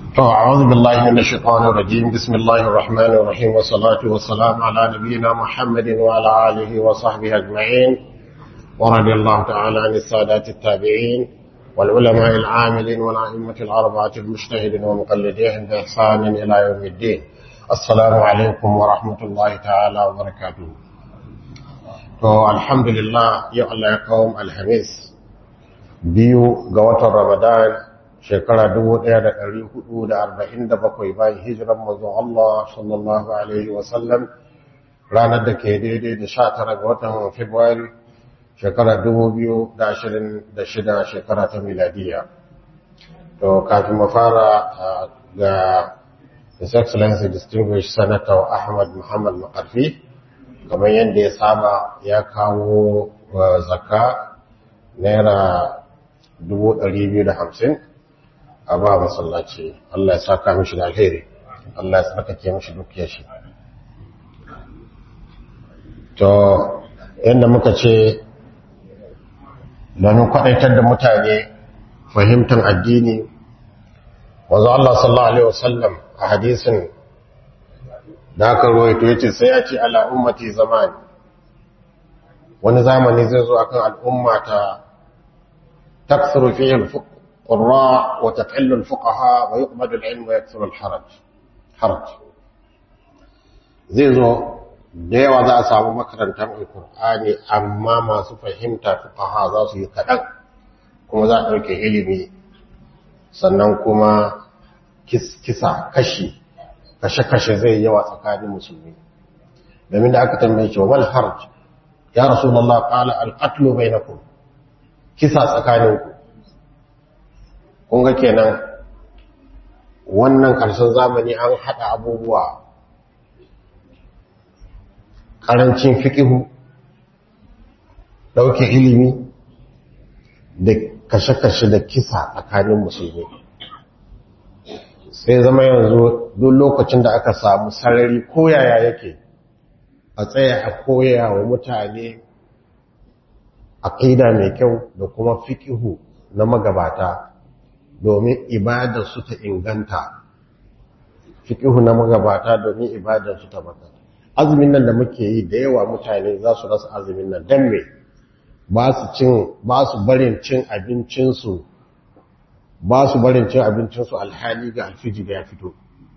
أعوذ بالله من الشيطان الرجيم بسم الله الرحمن الرحيم والصلاة والسلام على نبينا محمد وعلى آله وصحبه أجمعين ورضي الله تعالى عن السادات التابعين والعلماء العاملين والأئمة الأربعة المجتهدين ومقلديهم بإحسان إلى يوم الدين السلام عليكم ورحمة الله تعالى وبركاته الحمد لله يا الله يقوم الخميس biyu ga watan Ramadan shekara 1447 bayan hijiran manzon Allah sallallahu alaihi wasallam ranar da ke daidai da 19 ga watan Fabrairu shekara 2026 shekara ta miladiya to kafin mu fara ga His Excellency Distinguished Senator Ahmad Muhammad Makarfi kamar yadda ya saba ya kawo zakka naira hamsin a ba masallaci Allah ya saka mishi da alheri Allah ya tsarkake mishi dukiyar shi to yadda muka ce domin kwaɗaitar da mutane fahimtar addini wanzu Allah sallallahu Alaihi wasallam a hadisin da aka ruwaito ya ce sai ya ce ala ummati zamani wani zamani zai zo akan al'ummata تكثر فيه القراء وتقل الفقهاء ويقبل العلم ويكثر الحرج حرج zai zo da yawa za a samu makarantar alkur'ani amma masu fahimta fuqaha za su yi kaɗan kuma za a ɗauke ilimi sannan kuma kisa kashi kashe-kashe zai yawa tsakanin musulmi domin da aka tambaye cewa wal harj ya rasulullah qala al-qatlu bainakum kisa tsakaninku kun ga kenan wannan ƙarshen zamani an haɗa abubuwa ƙarancin fikihu ɗauke ilimi da kashe-kashe da kisa tsakanin musulmi sai zama yanzu duk lokacin da aka samu sarari koyaya yake a tsaya a koya wa mutane aqida mai kyau da kuma fikihu na magabata domin ibadar su ta inganta fikihu na magabata domin ibadar su ta maka azumin nan da muke yi da yawa mutane za su rasa azumin nan dan me ba su cin ba su barin cin abincin su ba su barin cin abincin su alhali ga alfiji da ya fito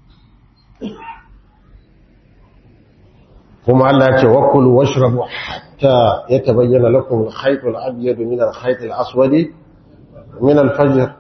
kuma Allah ya ce wakulu washrabu hatta yatabayyana lakum al-khayt al-abyad min al-khayt al-aswad min al-fajr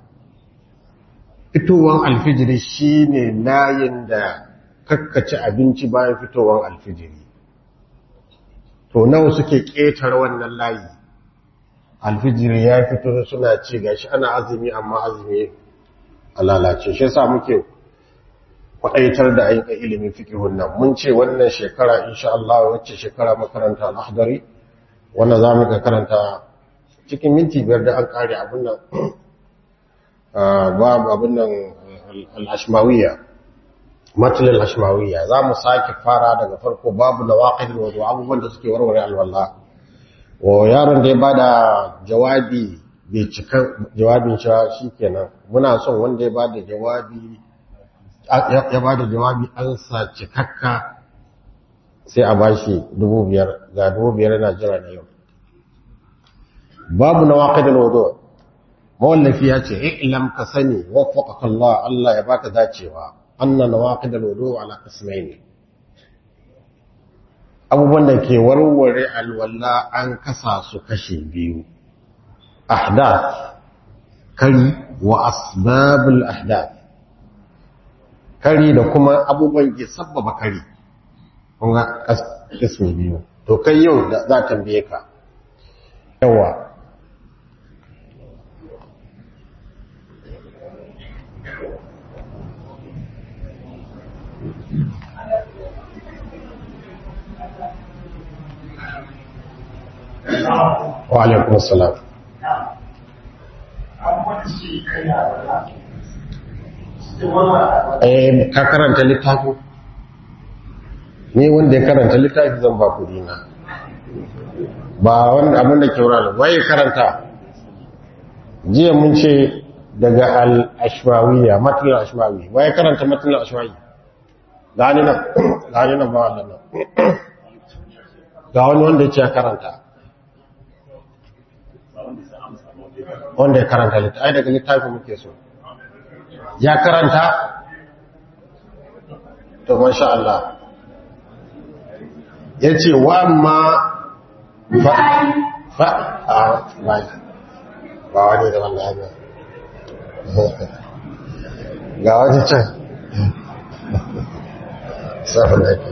fitowan alfijiri shine layin da kakkaci abinci bayan fitowan alfijiri to nawa suke ƙetare wannan layi alfijiri ya fito suna ce gashi ana azumi amma azumi a lalace shi yasa muke kwaɗaitar da ayyukan ilimin fikihun nan mun ce wannan shekara insha Allah wacce shekara makaranta al-ahdari wannan za mu ga karanta cikin minti biyar da an kare abin nan babu abin nan al-ashmawiyya matul al-ashmawiyya za mu sake fara daga farko babu nawaqid wudu abubuwan da suke warware alwala o yaron da ya bada jawabi bai cika jawabin shi shikenan muna son wanda ya bada jawabi ya ba da jawabi an sa cikakka sai a bashi dubu biyar ga dubu biyar yana jira na yau babu na waƙidin wado mawallafi ya ce ilam ka sani waffaqaka Allah Allah ya baka dacewa anna nawaqidul wudu ala qismayn abubuwan da ke warware alwala an kasa su kashi biyu ahdath kari wa asbabul ahdath kari da kuma abubuwan ke sabbaba kari kunga kismi biyu to kai yau da za tambaye ka yawa wa alaikun salam eh ka karanta littafi ni wanda ya karanta littafi zan ba kudi na ba wani abin da ke wurare waye karanta jiya mun ce daga al-ashmawiya matnul ashmawi waye karanta matnul ashmawi gani nan gani nan ba wannan nan ga wani wanda yake karanta wanda ya karanta littafi ai daga littafi muke so ya karanta to masha Allah yace wa amma fa fa a ba ba wani da wallahi ba ga wani can safin ake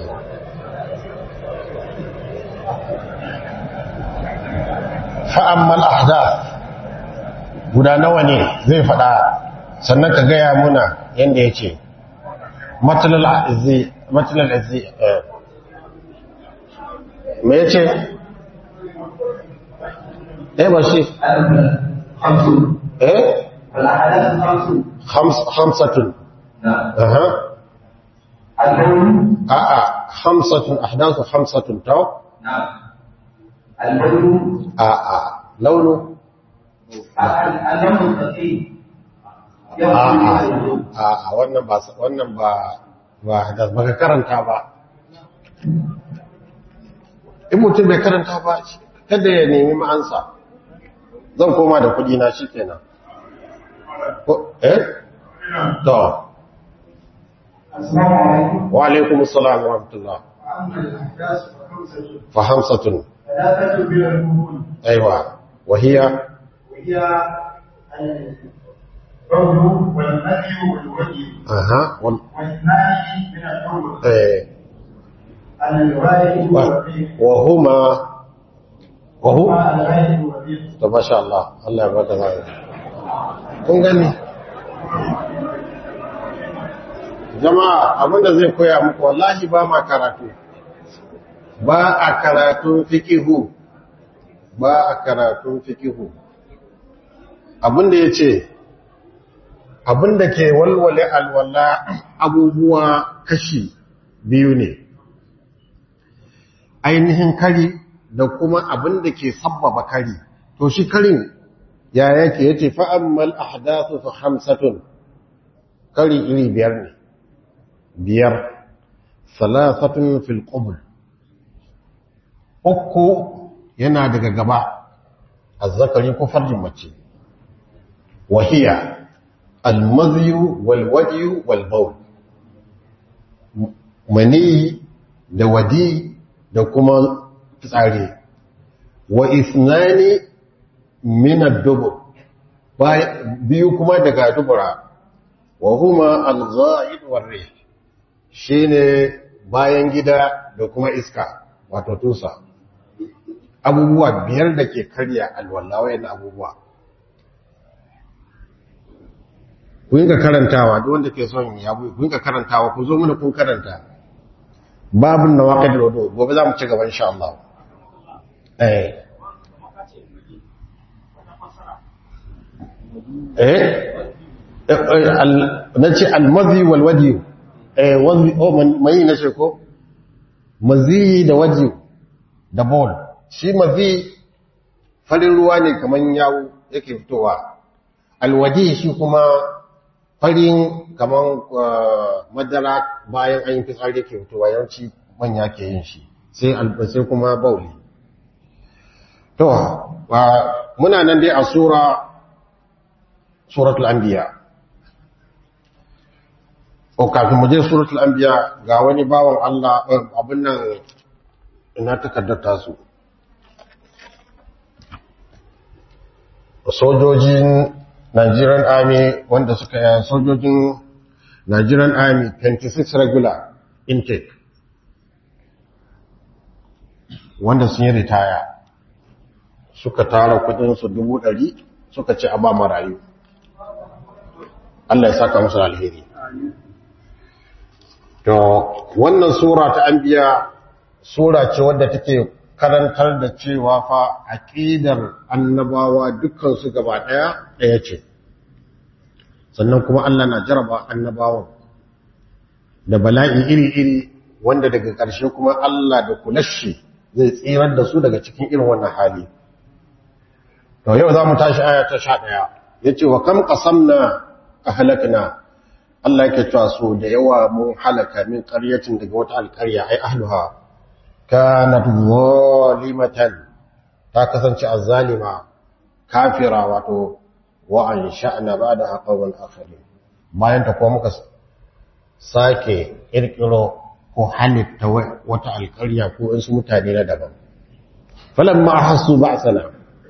fa'ammal ahdath guda nawa ne zai fada sannan ka gaya muna yadda ya ce matsalar azzi me ya ce eh ba shi eh hamsatun aha a'a hamsatun ahdathu hamsatun taw a'a launu a'a wannan ba wannan ba ba da baka karanta ba in mutum bai karanta ba kada ya nemi ma'ansa zan koma da kudi na shikenan eh to wa alaikum assalam wa rahmatullah fa hamsatun ايوه وهي وهي البول والمدي والوجه اها وال... واثنان من الحول ايه الغاية والريح وهما وهو الغاية والريح to masha Allah Allah ya baka zai kun gani jama'a abinda zai koya muku wallahi ba ma karatu ba a karatun fikihu ba a karatun fikihu abinda ya ce abinda ke walwale alwala abubuwa kashi biyu ne ainihin kari da kuma abinda ke sabbaba kari to shi karin ya yake yace fa ammal ahdathu fa khamsatun kari iri biyar ne biyar salasatun fil qubul uku yana daga gaba azzakari ko farjin mace wahiya almaziyu wal wadiyu wal bawl mani da wadi da kuma fitsari wa isnani min ad-dubur biyu kuma daga dubura wa huma al-gha'id war-rih shine bayan gida da kuma iska wato tusa abubuwa biyar da ke karya alwala wayan abubuwa ku yi ka karantawa duk wanda ke son ya bu ku yi ka karantawa ku zo mana kun karanta babun nawaqid al-wudu gobe za mu ci gaba insha Allah eh eh nace al-madhi wal wadi eh wadi oh mai nace ko mazi da waji da bol shi mazi farin ruwa ne kaman yawo yake fitowa alwaji shi kuma farin kaman madara bayan an yi fitsari yake fitowa yawanci manya ke yin shi sai albasai kuma bauli to muna nan dai a sura suratul anbiya o kafin mu je suratul anbiya ga wani bawan Allah abin nan ina takardar tasu sojojin Nigerian Army wanda suka yi sojojin Nigerian Army 26 regular intake wanda sun yi ritaya suka tara kudinsu dubu ɗari suka ci a ba marayu Allah ya saka musu alheri to wannan sura ta anbiya sura ce wadda take karantar da cewa fa aqidar annabawa dukkan su gaba daya daya ce sannan kuma Allah na jaraba annabawan da bala'i iri-iri wanda daga ƙarshe kuma Allah da kulashi zai tsirar da su daga cikin irin wannan hali to yau za mu tashi aya ta 11 yace wa kam qasamna ahlakna Allah yake cewa so da yawa mun halaka min qaryatin daga wata alƙarya ai ahluha kanat zalimatan ta kasance azzalima kafira wato wa an sha'na ba'da qawlan akharin bayan ta kuma muka sake kirkiro ko halitta wata alƙarya ko wasu mutane na daban falamma hasu ba'sana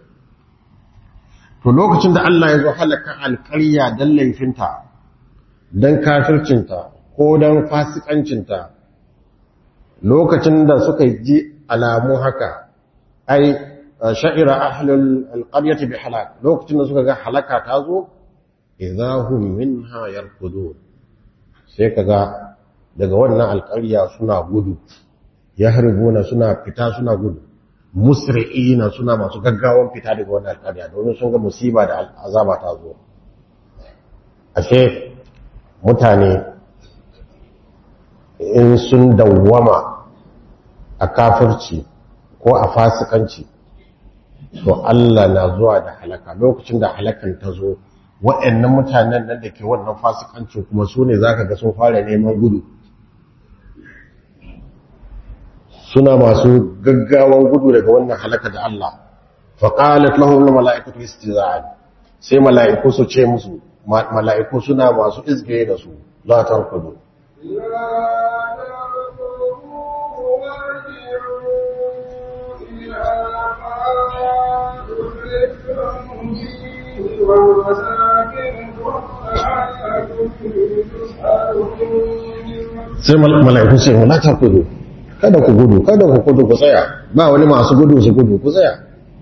to lokacin da Allah ya zo halaka alƙarya dan laifinta dan kafircinta ko dan fasikancinta lokacin da suka ji alamu haka ai sha'ira ahlul alqaryati bi halak lokacin da suka ga halaka ta zo idahum minha yarkudun sai kaga daga wannan alƙarya suna gudu yahribuna suna fita suna gudu musri'ina suna masu gaggawan fita daga wannan alƙarya domin sun ga musiba da azaba ta zo ashe mutane in sun dawwama a kafirci ko a fasikanci to Allah na zuwa da halaka lokacin da halakan ta zo waɗannan mutanen nan da ke wannan fasikanci kuma su ne za ka ga sun fara neman gudu suna masu gaggawan gudu daga wannan halaka da Allah faƙalat lahum mala'ikatu istiza'an sai mala'iku su ce musu mala'iku suna masu izgaye da su la tarkudu sai mala'iku ce la tarkudu kada ku gudu kada ku gudu ku tsaya ba wani masu gudu su gudu ku tsaya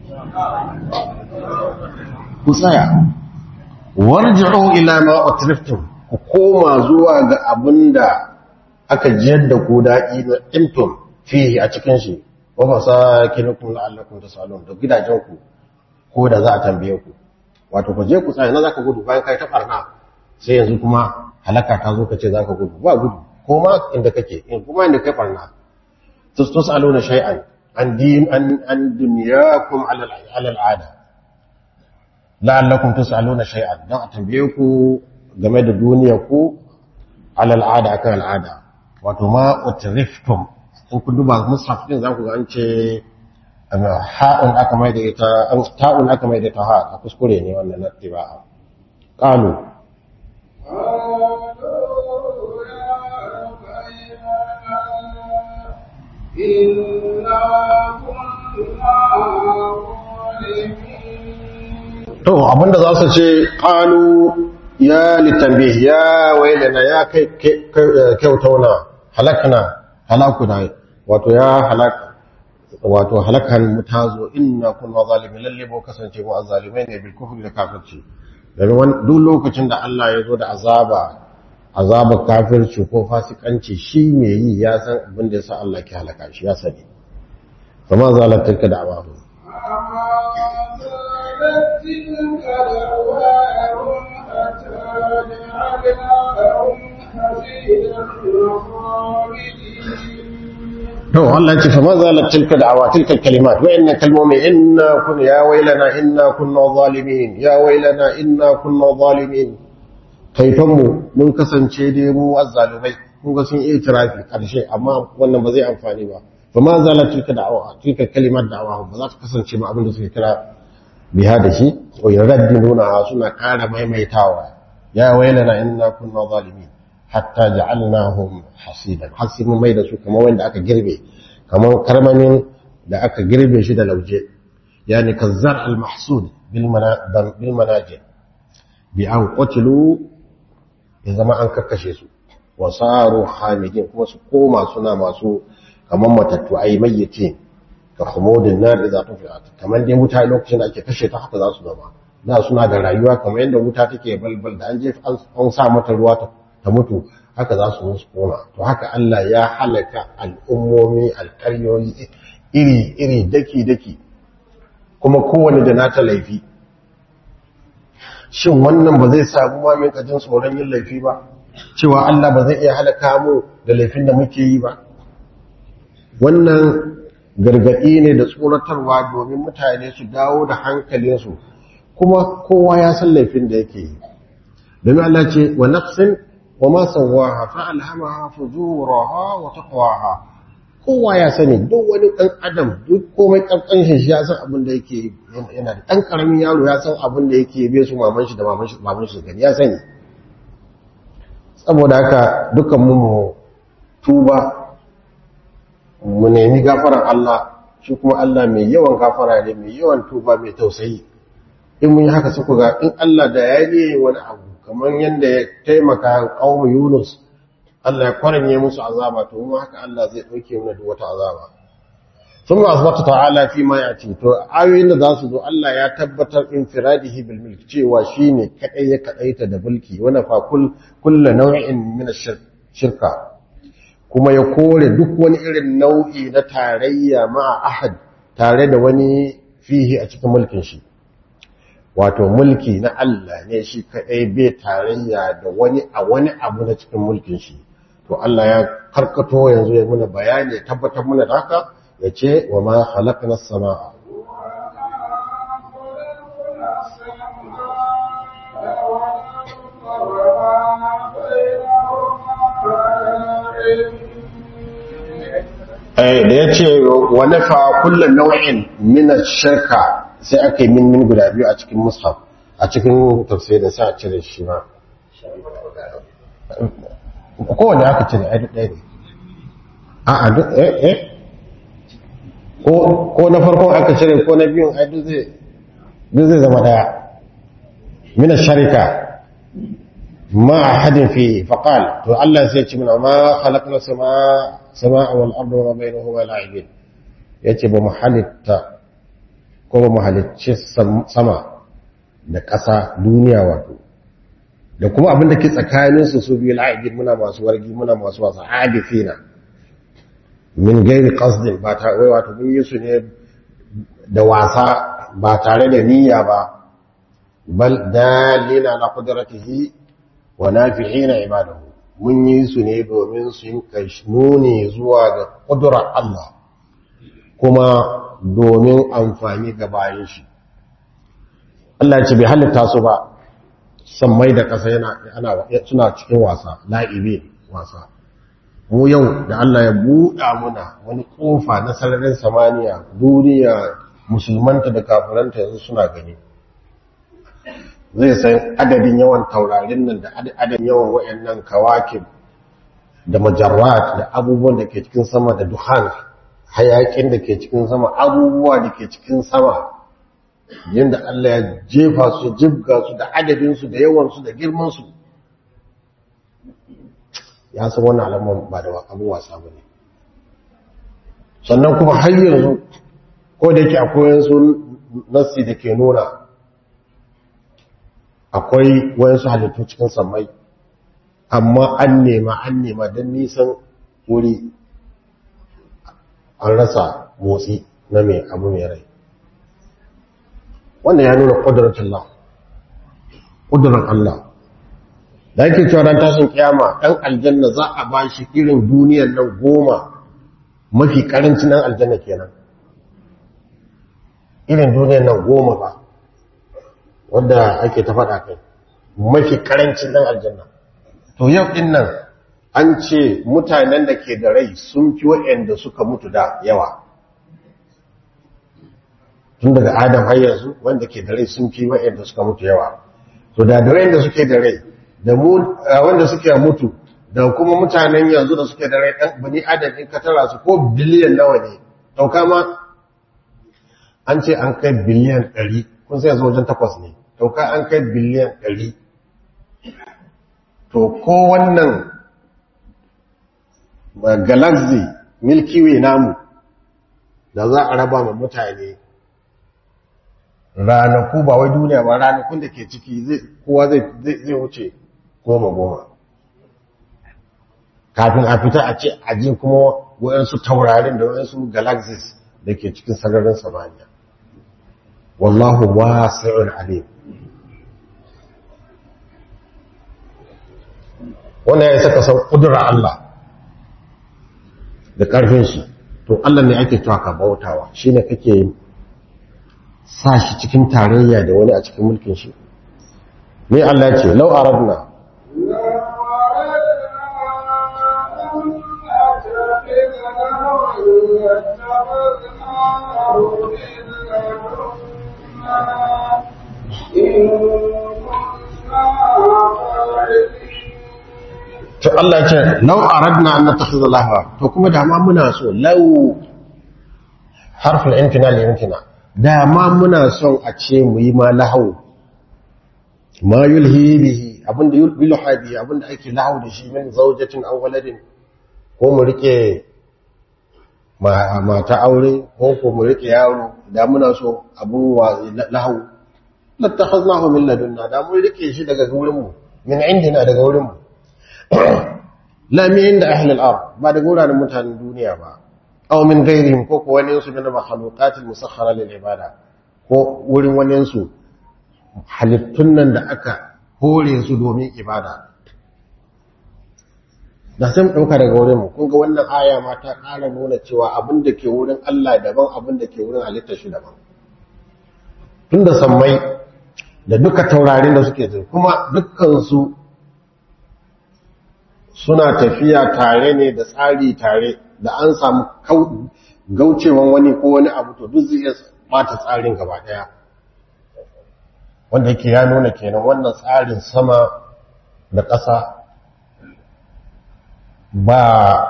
ku tsaya warji'u ila ma utriftum ku koma zuwa ga abinda aka jiyar da ku daɗi na intum fihi a cikin shi wa masakinukum la'allakum tasalun da gidajen ku ko da za a tambaye ku wato ku je ku tsaya na zaka gudu bayan kai ta barna sai yanzu kuma halaka ta zo ka ce zaka gudu ba gudu ko ma inda kake in kuma inda kai barna tusaluna shay'an an din an an dunyakum ala ala al'ada la'allakum tusaluna shay'an dan a tambaye ku game da duniya ku ala al'ada akan al'ada wato ma utriftum in ku duba mushaf din za ku ga an ce ha'un aka mai da ita ta'un aka mai da ta ha a kuskure ne wannan na tiba'a qalu to abinda za su ce qalu ya litanbih ya wailana ya kai kyautauna halakna halakuna wato ya halaka wato halakan mu tazo inna kunna zalimin lalle bo kasance mu azzalimai ne bil kufri da kafirci domin duk lokacin da Allah ya zo da azaba azaba kafirci ko fasikanci shi ne yi ya san abin da yasa Allah ke halaka shi ya sani kuma zalat tilka da'awahu to Allah ya ce fa mazalat tilka da'awa tilka kalimat wa inna kalmomi inna kun ya wailana inna kunna zalimin ya wailana inna kunna zalimin kaifan mu mun kasance dai mu azzalumai kun ga sun itirafi karshe amma wannan ba zai amfani ba fa mazalat tilka da'awa tilka kalimat da'awa ba za ta kasance ba abin da suke kira biha da shi wa yaradduna suna kara maimaitawa ya wailana inna kunna zalimin hatta ja'alnahum hasidan hasimu mai da su kamar wanda aka girbe kamar karmamin da aka girbe shi da lauje yani kazzar al-mahsud bil manajir bi an qatilu ya zama an kakkashe su wa saru hamidin kuma su koma suna masu kamar matattu ai mayyiti ka khumudin nar idza tufiat kamar dai wuta lokacin da ake kashe ta haka za su zama da suna da rayuwa kamar yadda wuta take balbal da an je an sa mata ruwa ta ta mutu haka za su musu kona to haka Allah ya halaka al'ummomi alƙaryoyi iri-iri daki-daki kuma kowane da nata laifi shin wannan ba zai samu mamin kajin tsoron yin laifi ba cewa Allah ba zai iya halaka mu da laifin da muke yi ba wannan gargaɗi ne da tsoratarwa domin mutane su dawo da hankalinsu kuma kowa ya san laifin da yake yi domin Allah ce wa nafsin wa ma sawaha fa alhamaha fujuraha wa taqwaha kowa ya sani duk wani dan adam duk komai kankan shi ya san abin da yake yana da dan karamin yaro ya san abin da yake bai su maman shi da maman shi maman shi gani ya sani saboda haka dukan mu mu tuba mu nemi gafaran Allah shi kuma Allah mai yawan gafara ne mai yawan tuba mai tausayi in mun yi haka sai ku ga in Allah da ya yi wani abu kamar yadda ya taimaka qaumu Yunus Allah ya kwaranye musu azaba to mu haka Allah zai dauke mu da wata azaba ثم أثبت تعالى فيما يأتي to ayoyin da za su zo Allah ya tabbatar infiradihi bil mulk cewa shine kadai ya kadaita da mulki wana fa kull kullu naw'in min shirka kuma ya kore duk wani irin nau'i na tarayya ma ahad tare da wani fihi a cikin mulkin shi wato mulki na Allah ne shi kadai bai tarayya da wani a wani abu na cikin mulkin shi to Allah ya karkato yanzu ya muna bayani ya tabbatar muna da haka ya ce wa ma halakna sama'a da ya ce wa nafa kullum nau'in mina shirka sai aka yi min guda biyu a cikin mushaf a cikin tafsirin sai a cire shi ma kowane aka cire a duk ɗaya ne a a duk eh eh ko na farkon aka cire ko na biyun a duk zai zama ɗaya mina sharika ma a hadin fi faƙal to Allah sai ci mina ma halakna sama sama wal ardu wa bainahuma la'ibin yace ba mu halitta ko ba mu halicci sama da ƙasa duniya wato da kuma abin da ke tsakanin su su biyu la'ibin muna masu wargi muna masu wasa abifina min gairi qasdin ba ta wai wato mun yi su ne da wasa ba tare da niyya ba bal dalina ala qudratihi wa nafi'ina ibadahu mun yi su ne domin su yi nuni zuwa ga ƙudurar Allah kuma domin amfani ga bayan shi Allah ce bai halitta su ba san mai da ƙasa yana suna cikin wasa la'ibe wasa mu yau da Allah ya buɗa muna wani ƙofa na sararin samaniya duniya musulmanta da kafiranta yanzu suna gani zai san adadin yawan taurarin nan da adadin yawan wayannan kawakin da majarrat da abubuwan da ke cikin sama da duhan hayakin da ke cikin sama abubuwa da ke cikin sama yadda Allah ya jefa su jibga su da adadin su da yawan su da girman su ya san wannan alaman ba da abu wasa bane sannan kuma har yanzu ko da yake akwai yansu nassi da ke nuna akwai wayansu halittu cikin sammai amma an nema an nema don nisan wuri an rasa motsi na mai abu mai rai wannan ya nuna ƙuduratun Allah ƙudurar Allah da yake cewa ran tashin kiyama ɗan aljanna za a ba shi irin duniyar nan goma mafi ƙarancin ɗan aljanna kenan irin duniyar nan goma ba wadda ake ta faɗa kai mafi ƙarancin ɗan aljanna to yau ɗin nan an ce mutanen da ke da rai sun fi waɗanda suka mutu da yawa tun daga adam har yanzu wanda ke da rai sun fi waɗanda suka mutu yawa to da da rai da suke da rai da wanda suke mutu da kuma mutanen yanzu da suke da rai ɗan bani adam in ka tara su ko biliyan nawa ne ɗauka ma an ce an kai biliyan ɗari kun sai yanzu wajen takwas ne ɗauka an kai biliyan ɗari to ko wannan galaxy milky way namu da za a raba ma mutane ranaku ba wai duniya ba ranakun da ke ciki kowa zai wuce goma goma kafin a fita a ce aji kuma waɗansu taurarin da waɗansu galaxies da ke cikin sararin samaniya wallahu wasi'ul alim wannan ya saka san kudura Allah da ƙarfin shi to Allah ne ake cewa ka bautawa shine kake sa shi cikin tarayya da wani a cikin mulkin shi ne Allah ce lau aradna to Allah ce lau aradna an natakhidha lahwa to kuma da ma muna so lau harfin imtina li imtina da ma muna son a ce mu yi ma lahau ma yulhi bihi abinda yulha bihi abinda ake lahau da shi min zawjatin aw waladin ko mu rike mata aure ko ko mu rike yaro da muna so abun wa lahau lattakhadnahu min ladunna da mu rike shi daga wurin mu min indina daga wurin mu la min inda ahli al-ard ba daga wuraren mutanen duniya ba aw min ghairihim ko ko wani su min makhluqat al-musakhkhara lil ibada ko wurin wani su halittun nan da aka hore su domin ibada da sai mu dauka daga wurin mu kun ga wannan aya ma ta ƙara nuna cewa abin da ke wurin Allah daban abin da ke wurin halittar shi daban tunda sammai da duka taurarin da suke kuma dukkan su suna tafiya tare ne da tsari tare da an samu gaucewan wani ko wani abu to duk zai iya bata tsarin gaba daya wanda yake ya nuna kenan wannan tsarin sama da ƙasa ba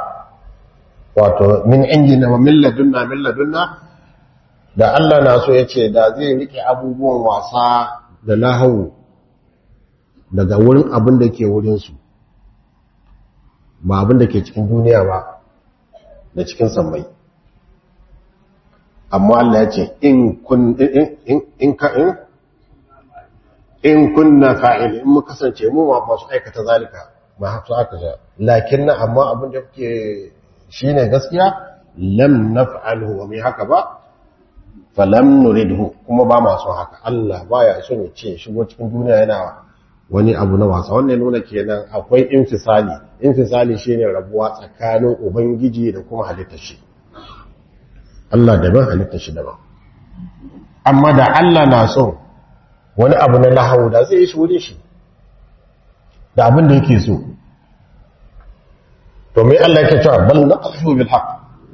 wato min injina wa milladunna milladunna da Allah na so ya ce da zai rike abubuwan wasa da lahau daga wurin abin da ke wurinsu ba abin da ke cikin duniya ba da cikin sammai amma Allah ya ce in kun in ka in in kunna fa'il in mu kasance mu ma masu aikata zalika ma haka aka ja lakin na amma abin da kuke shine gaskiya lam naf'alhu wa mai haka ba falam nuridhu kuma ba ma son haka Allah baya son ya ce shigo cikin duniya yana wani abu na wasa wannan nuna kenan akwai infisali infisali shine rabuwa tsakanin ubangiji da kuma halittar shi Allah daban halittar shi daban amma da Allah na so wani abu na lahawu da zai yi shi wurin shi da abin da yake so to mai Allah yake cewa bal naqfu bil haqq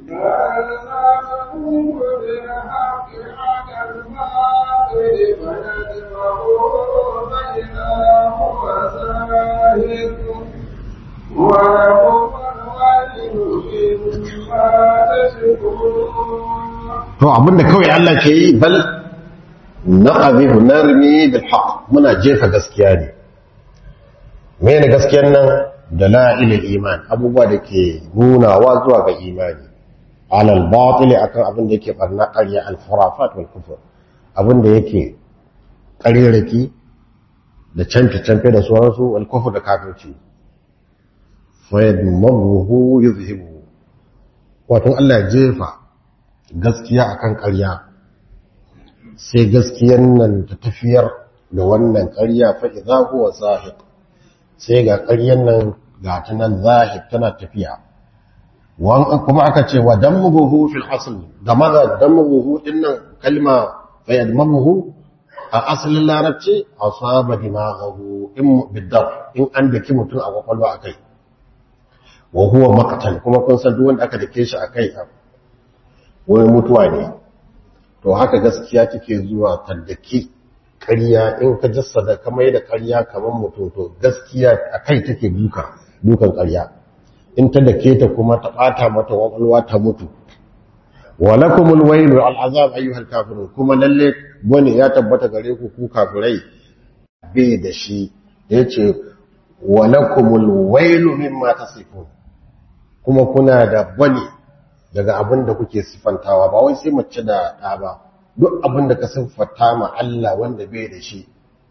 to abinda kawai Allah ke yi bal naqabihu narmi bil haqq muna jefa gaskiya ne mene gaskiyar nan dalailul iman abubuwa da ke nunawa zuwa ga imani alal batil akan abin da yake barna ƙarya al khurafat wal kufr abin da yake ƙariraki da canfe-canfe da sauransu wal kufr da kafirci fa yadmaruhu yuzhibu wato Allah jefa gaskiya akan ƙarya sai gaskiyar nan ta tafiyar da wannan ƙarya fa idza huwa zahiq sai ga ƙaryar nan ga ta nan zahiq tana tafiya wan kuma aka ce wa dammuhu fil asl da maza dammuhu din nan kalma fa yadmuhu a asalin larabci asaba dimaghahu in bidab in an daki mutum a kwakwalwa akai wa huwa maqtal kuma kun san duk wanda aka dake shi akai wani mutuwa ne to haka gaskiya take zuwa taddaki ƙarya in ka jassada kamar da ƙarya kamar mutum to gaskiya a kai take duka dukan ƙarya in ta dake ta kuma ta ɓata mata ƙwaƙwalwa ta mutu walakumul wailu al'azab ayyuhal kafirun kuma lalle bane ya tabbata gare ku ku kafirai bai da shi yace walakumul wailu mimma tasifun kuma kuna da bane daga abin da kuke siffantawa ba wai sai mace da ɗa ba duk abin da ka siffata ma Allah wanda bai da shi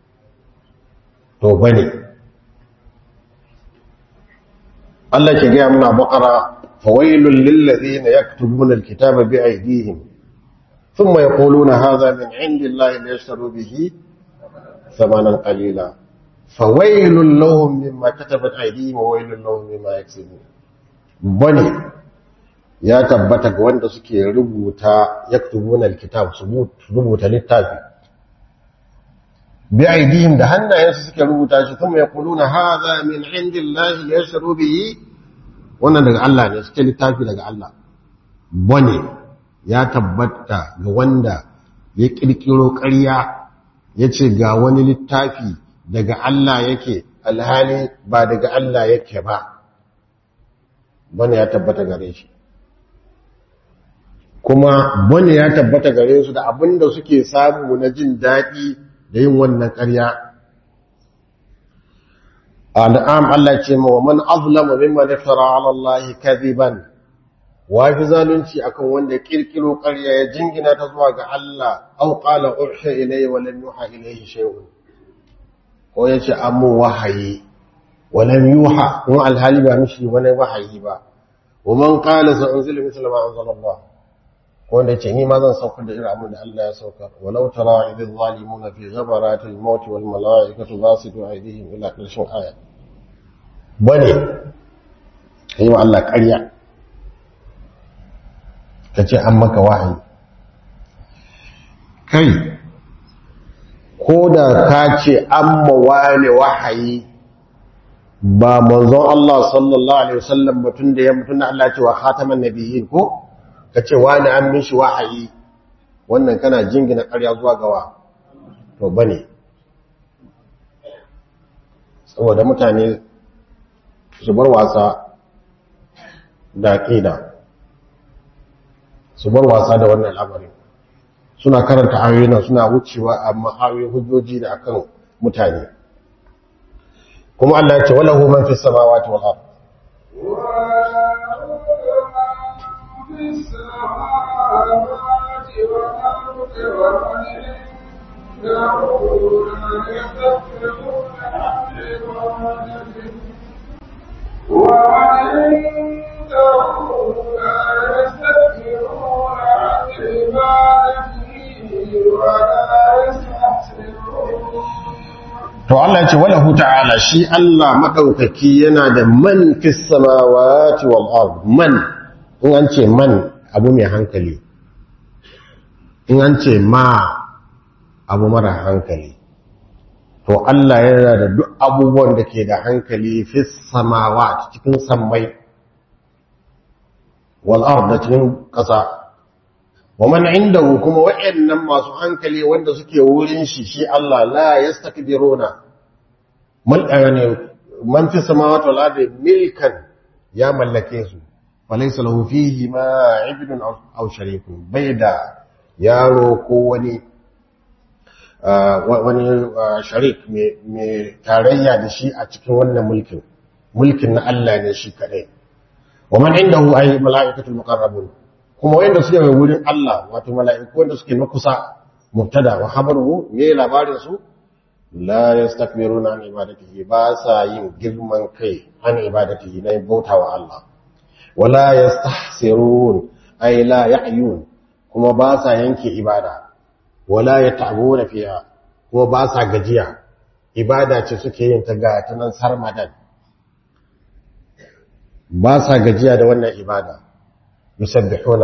to bane Allah ke gaya muna bakara fawailul lillazina yaktubuna alkitaba bi aydihim thumma yaquluna hadha min indillahi liyashtaru bihi thamanan qalila fawailul lahum mimma katabat aydihim wa wailul lahum mimma yaksibun bane ya tabbata ga wanda suke rubuta yaktubuna alkitab su rubuta littafi bi aidihim da hannayensu suke rubuta shi kuma yaquluna hadha min indillahi yashru bihi wannan daga Allah ne suke littafi daga Allah bane ya tabbata ga wanda ya kirkiro ƙarya ya ce ga wani littafi daga Allah yake alhali ba daga Allah yake ba bane ya tabbata gare shi kuma bane ya tabbata gare su da abinda suke samu na jin daɗi da yin wannan ƙarya al'am Allah ce ma wa man azlama mimman iftara ala Allah kadhiban wa fi zalunci akan wanda kirkiro ƙarya ya jingina ta zuwa ga Allah aw qala ursha ilayya wa lam yuha ilayhi shay'un ko yace amu wahayi wa lam yuha ko alhali ba mishi wani wahayi ba wa man qala sa unzila mithla ma anzala Allah ko wanda yace ni ma zan saukar da irin abin da Allah ya saukar walau tara idh zalimuna fi ghabaratil maut wal malaikatu basitu aydihim ila ƙarshen aya bane kai wa Allah ƙarya ka ce an maka wahayi kai ko da ka ce an mawane wahayi ba manzon Allah sallallahu Alaihi wasallam mutum da ya mutum da Allah cewa khataman nabiyyin ko ka ce wani an mishi wahayi wannan kana jingina ƙarya zuwa gawa to bane saboda mutane su bar wasa da ƙida su bar wasa da wannan al'amarin suna karanta ayoyi nan suna wucewa amma ayoyin hujjoji da akan mutane kuma Allah ya ce wala hu man fi samawati wal ard to Allah ya ce wala hu ta'ala shi Allah madaukaki yana da man fi samawati wal ard man in an ce man abu mai hankali in an ce ma abu mara hankali to Allah yana da duk abubuwan da ke da hankali fi samawa cikin sammai wal ard da cikin ƙasa wa man indahu kuma wa'annan masu hankali wanda suke wurin shi shi Allah la yastakbiruna man ayane man fi samawati wal ardi milkan ya mallake su falaysa lahu fihi ma ibnun aw sharikun baida yaro ko wani wani sharik mai tarayya da shi a cikin wannan mulkin mulkin na Allah ne shi kadai wa man indahu ay malaikatul muqarrabun kuma wanda suke mai wurin Allah wato mala'iku wanda suke na kusa mubtada wa khabaruhu me labarin su la yastakbiruna an ibadatihi ba sa yin girman kai an ibadatihi na bautawa Allah wala yastahsirun ay la ya'yun kuma ba sa yanke ibada wala yata'buna fiha kuma ba sa gajiya ibada ce suke yin ta ga ta nan sarmadan ba sa gajiya da wannan ibada يسبحون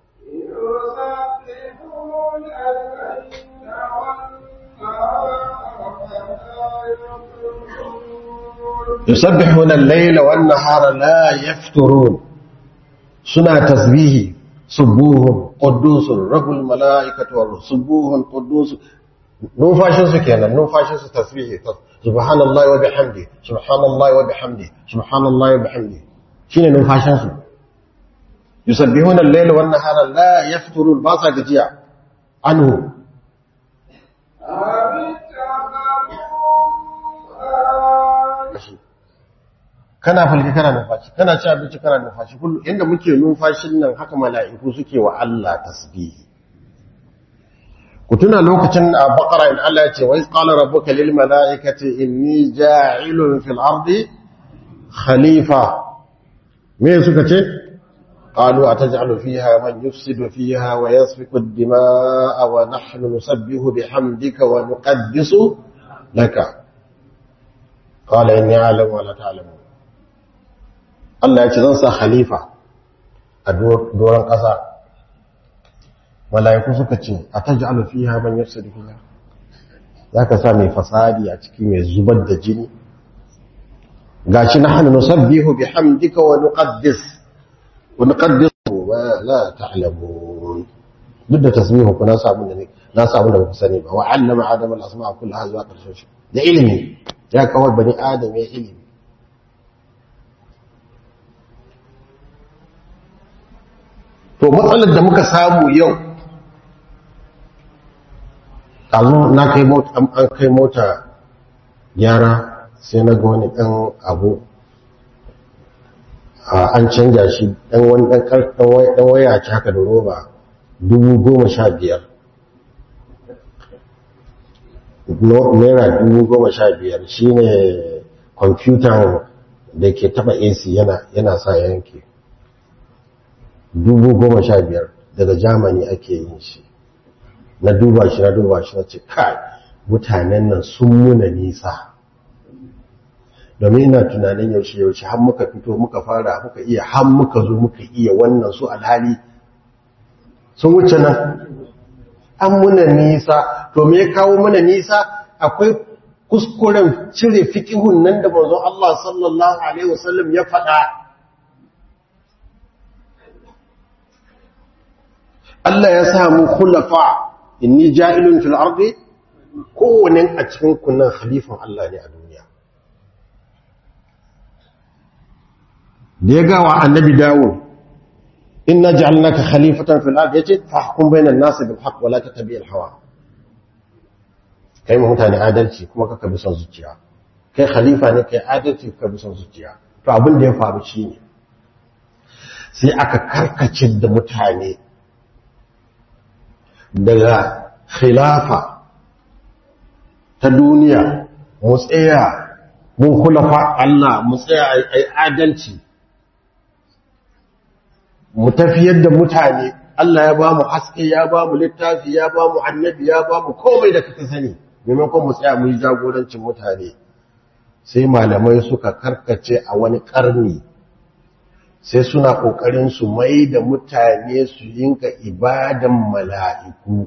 يسبحون الليل والنهار لا يفترون سنة تسبيه سبوه قدوس رب الملائكة والروح سبوه قدوس نوفاشن سكينا نوفاشن تسبيه سبحان الله وبحمده سبحان الله وبحمده سبحان الله وبحمده شنو نوفاشن سكينا يسبحون الليل والنهار لا يفترون باسا gajiya anhu kana falki kana numfashi kana ci abinci kana numfashi kullu inda muke numfashin nan haka mala'iku suke wa Allah tasbihi ku tuna lokacin a baqara in Allah ya ce wa iz qala rabbuka lil mala'ikati inni ja'ilun fil ardi khalifa me suka ce قالوا أتجعل فيها من يفسد فيها ويسفك الدماء ونحن نسبه بحمدك ونقدس لك قال إني أعلم ولا تعلمون الله يتنسى خليفة a doron ƙasa mala'iku suka ce a ta ji alufiha man yafsa da fiha za ka sa mai fasadi a ciki mai zubar da jini ga shi na hannu nusabbihu bi hamdika wa nuqaddis wa nuqaddis wa la ta'lamun duk da tasbihu ku na samu da na samu da ku sani ba wa allama adama al-asma'a kullaha zuwa karshen shi da ilimi ya kawai bani adam ya ilimi to matsalar da muka samu yau ɗazu na kai mota an kai mota gyara sai na ga wani ɗan abu an canja shi ɗan wani ɗan waya ci haka da roba dubu goma sha biyar naira dubu goma sha biyar shi ne kwamfutan da ke taba ac yana sa yanke dubu goma sha biyar daga germany ake yin shi na duba shi na duba shi na ce kai mutanen nan sun muna nisa domin ina tunanin yaushe yaushe har muka fito muka fara muka iya har muka zo muka iya wannan su alhali sun wuce nan an muna nisa to me ya kawo mana nisa akwai kuskuren cire fikihun nan da manzon Allah sallallahu alaihi wasallam ya faɗa Allah ya samu khulafa inni ja'ilun fil ardi kowane a cikin kunnan khalifan Allah ne a duniya da ya gawa annabi Dawud inna ja'alnaka khalifatan fil ardi yace fahkum bainan nas bil haqq wa la tattabi' al hawa kai mu mutane adalci kuma kaka bi son zuciya kai khalifa ne kai adalci kaka bi son zuciya to abin da ya faru shine sai aka karkace da mutane daga khilafa ta duniya mu tsaya mun kulafa Allah mu tsaya ai adalci mu tafiyar da mutane Allah ya ba mu haske ya ba mu littafi ya ba mu annabi ya ba mu komai da kaka sani maimakon mu tsaya mu yi jagorancin mutane sai malamai suka karkace a wani karni sai suna kokarin su mai da mutane su yinka ibadan mala'iku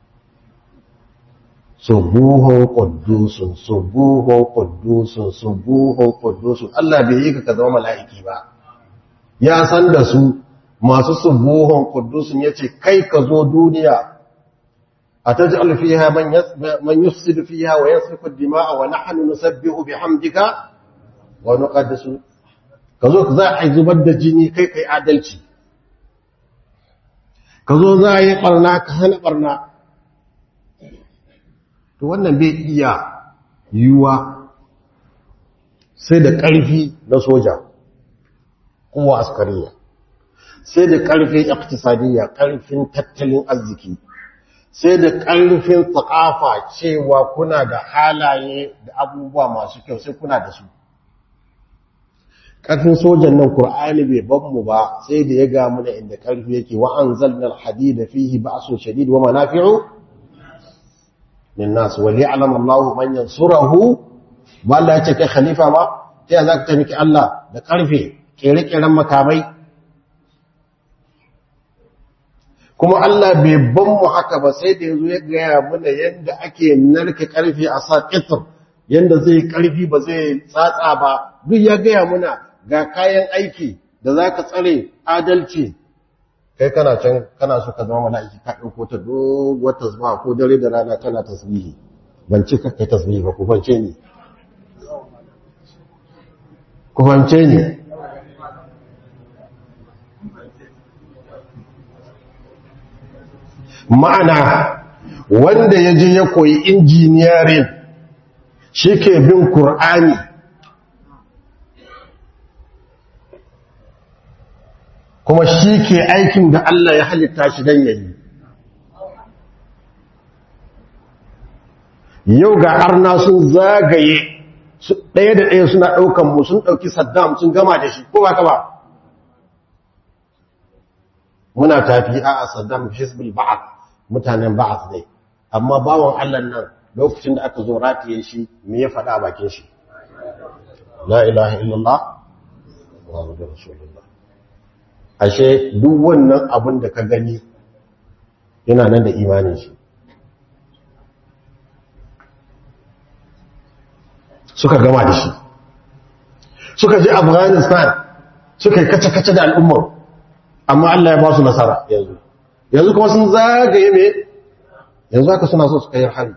subuhun quddusun subuhun quddusun subuhun quddusun Allah bai yi ka zama mala'iki ba ya san da su masu subuhun kudusun ya ce kai ka zo duniya a ta ji alfiha man yufsidu fiha wa yasfiku dima'a wa nahnu nusabbihu bihamdika wa nuqaddisu ka zo za a zubar da jini kai kai adalci ka zo za a yi barna ka hana barna to wannan bai iya yiwuwa sai da ƙarfi na soja kowa askariya sai da ƙarfin iktisadiyya ƙarfin tattalin arziki sai da ƙarfin tsakafa cewa kuna da halaye da abubuwa masu kyau sai kuna da su ƙarfin sojan nan Kur'ani bai ban mu ba sai da ya ga muna inda ƙarfi yake wa anzalna al-hadida fihi ba'sun shadid wa manafi'u lin-nas wa li'lam Allahu man yansurahu ba Allah ya ce kai khalifa ma sai za ka taimaki Allah da ƙarfe kere-keren makamai kuma Allah bai ban mu haka ba sai da yazo ya gaya mana yadda ake narka karfi a sa kitar yadda zai karfi ba zai tsatsa ba duk ya gaya muna ga kayan aiki da za ka tsare adalci kai kana can kana so ka zama mala'iki ka ɗauko ta doguwar tasbiha ko dare da rana kana tasbihi ban ce ka kai tasbihi ba ku fance ni ku fance ni ma'ana wanda ya je ya koyi injiniyarin shi ke bin Kur'ani kuma shi ke aikin da Allah ya halitta shi don yayi yau ga arna sun zagaye ɗaya da ɗaya suna ɗaukan mu sun ɗauki saddam sun gama da shi ko ba ka ba muna tafi a saddam hizbul ba'ath mutanen ba'ath ne amma bawan Allah nan lokacin da aka zo ratiye shi me ya faɗa bakin shi la ilaha illallah muhammadur rasulullah ashe duk wannan abin da ka gani yana nan da imanin shi suka gama da shi suka je afghanistan suka yi kace-kace da al'ummar amma Allah ya ba su nasara yanzu yanzu kuma sun zagaye me yanzu haka suna so su kai hari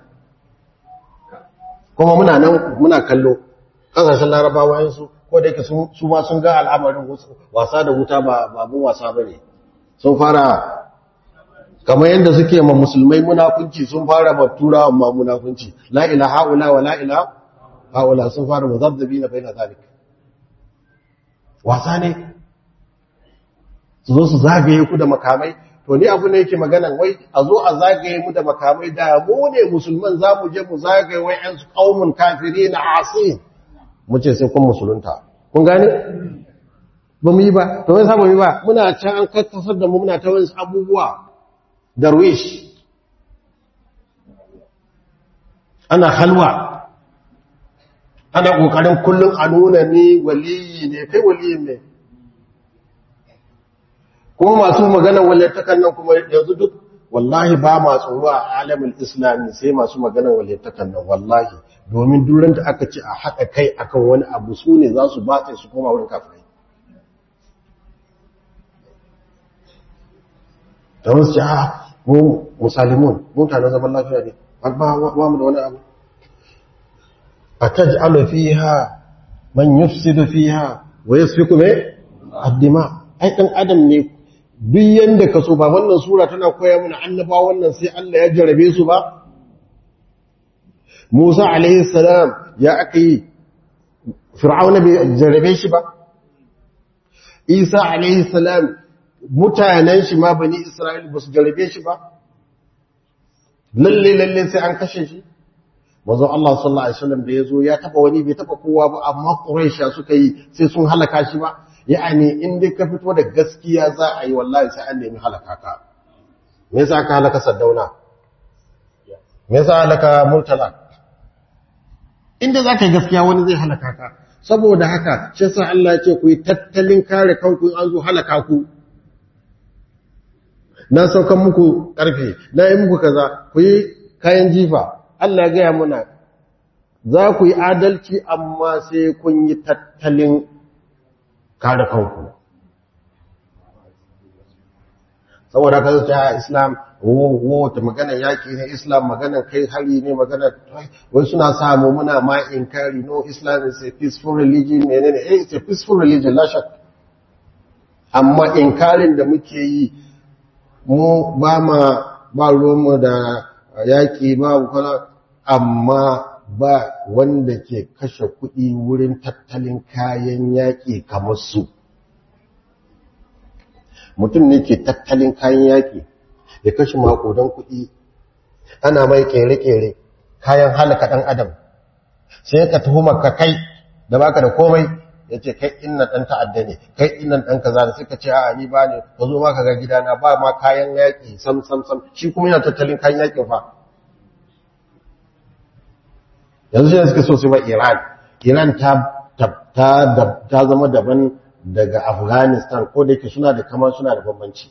kuma muna nan muna kallo kasashen larabawa yansu ko da yake su ma sun ga al'amarin wasa da wuta ba babun wasa ba ne sun fara kamar yadda suke ma musulmai munafunci sun fara ma turawa ma munafunci la ila haula wa la ila haula sun fara muzabzabi na baina zalik wasa ne su zo su zagaye ku da makamai to ni abu ne yake magana wai a zo a zagaye mu da makamai da mu ne musulman za mu je mu zagaye wai yan kaumun kafiri na asin mu ce sai kun musulunta kun gane ba mu yi ba to wai sa mu yi ba muna can an kattasar da mu muna ta wani abubuwa darwish ana halwa ana kokarin kullum a nuna ni waliyi ne kai waliyin ne kuma masu magana walittakan nan kuma yanzu duk wallahi ba ma tsoro a alamin islami sai masu magana walittakan nan wallahi domin duran da aka ce a haɗa kai akan wani abu su ne za su batse su koma wurin kafirai da wasu ce a mu musalimun mutanen zaman lafiya ne ba mu da wani abu a taj'alu fiha man yufsidu fiha wa yasfiku me addima ai dan adam ne duk yanda ka so ba wannan sura tana koya mana annaba wannan sai Allah ya jarabe su ba Musa alaihi salam ya aka yi Fir'auna bai jarabe shi ba Isa alaihi salam mutanen shi ma bani Isra'il ba su jarabe shi ba lalle lalle sai an kashe shi manzon Allah sallallahu alaihi wasallam da yazo ya taba wani bai taba kowa ba amma Quraysh suka yi sai sun halaka shi ba ya'ani in dai ka fito da gaskiya za a yi wallahi sai an nemi halaka ka me yasa ka halaka Saddauna me yasa halaka Murtala inda za ka yi gaskiya wani zai halaka ka saboda haka shi yasa Allah ya ce ku yi tattalin kare kanku an zo halaka ku na saukan muku karfe na yi muku kaza ku yi kayan jifa Allah ya gaya muna za ku yi adalci amma sai kun yi tattalin kare kanku saboda ka zuci a islam wata magana yaki ne islam magana kai hari ne magana wai suna samu muna ma inkari no islam is a peaceful religion ne ne eh it's a peaceful religion la shak amma inkarin da muke yi mu ba ma ba ruwanmu da yaƙi ba kwana amma ba wanda ke kashe kuɗi wurin tattalin kayan yaƙi kamar su mutum ne ke tattalin kayan yaƙi ya kashe makodan kuɗi ana mai ƙere-ƙere kayan halaka ɗan adam sai ka tuhumar ka kai da baka da komai ya ce kai inna ɗan ta'adda ne kai inna ɗan kaza da suka ce a ni ba ne ka zo ma ka ga gidana ba ma kayan yaƙi sam sam sam shi kuma yana tattalin kayan yaƙin fa yanzu shi suka so su ba iran iran ta zama daban daga afghanistan ko da yake suna da kama suna da bambanci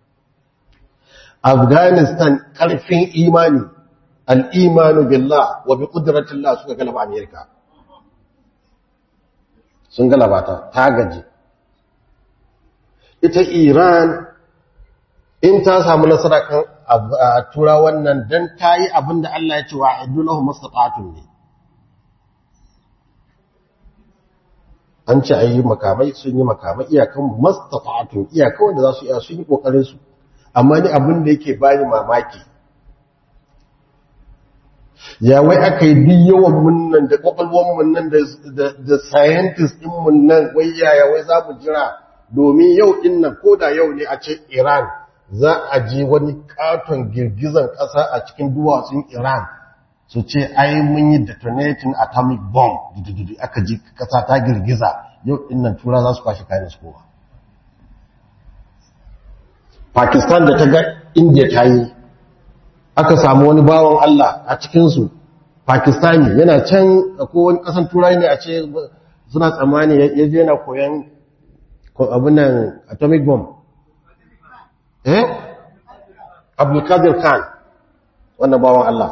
afghanistan ƙarfin imani al'imanu billah wa bi ƙudratillah suka galaba amerika sun galabata ta gaji ita iran in ta samu nasara kan tura wannan don ta yi abin da Allah ya ce wa idulahu mastata'atun ne an ce a yi makamai sun yi makamai iyakan mastata'atun iyakan wanda za su iya sun yi ƙoƙarinsu amma ni abin da yake bani mamaki ya wai aka yi duk yawan munnan da kwakwalwan munnan da scientist din munnan wai yaya wai za mu jira domin yau din nan ko da yau ne a ce iran za a ji wani katon girgizan ƙasa a cikin duwatsun iran su ce ai mun yi detonating atomic bomb aka ji ƙasa ta girgiza yau din nan tura za su kwashe kayan su kowa pakistan da ta ga india ta yi aka samu wani bawan Allah a cikinsu Pakistani yana can ko wani ƙasan turai ne a ce suna tsammani ya je yana koyan ko abunan atomic bomb eh abdulkadir khan wannan bawan Allah